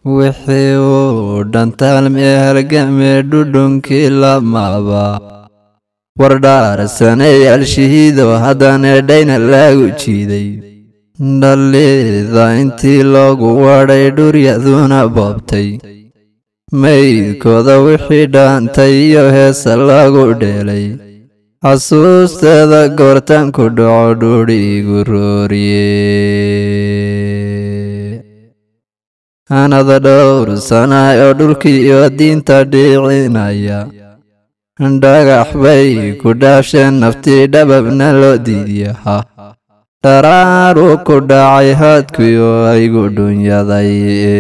wixii uu dhantaalmee halgamee dhudhunkii lamaba wardhaarsaneyaal shahiido haddana dhayna laagu jiiday dhallida intii loogu wadhay dhuryaduna boobtay maydkooda wixii dhaantay iyo heesa lagu dheelay xasuusteeda goortaan ku dhaco dhuudhiigu rooriye anada dhowr sanaay oo dhulkii iyo diinta dhiicinaya dhagax bay ku dhaafsheen naftii dhababna loo diidyaha dharaaruu ku dhacay haadkii oo aygu dhunyaday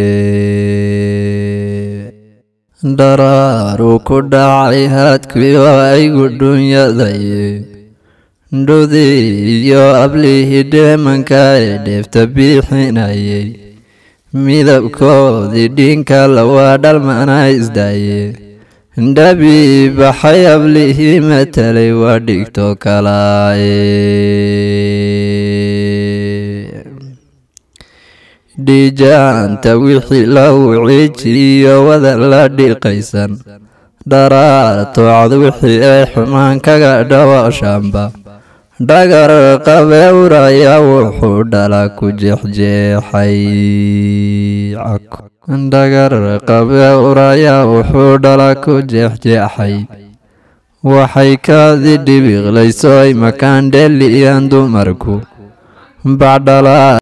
dharaaruu ku dhacay haadkii oo aygu dhunyaday dhudii iyo ablihii dheemanka ee dheefta biixinayay midabkoodii dhiinka lawaa dhalmana isdaaye dhabii baxay ablihii matalay waa dhigto kalaaye dhiijaanta wixii lagu ciijiyo wada la dhiqaysan dharaartoocad wixii ay xumaan kaga dhawaashaanba dhagar qabeuraya wuxuu dhala ku jeexjeexay dhagar qabeuraya wuxuu dhala ku jeexjeexay waxay kaadi dhibiqlayso ay makaan dheeliyaan dumarku bacdhala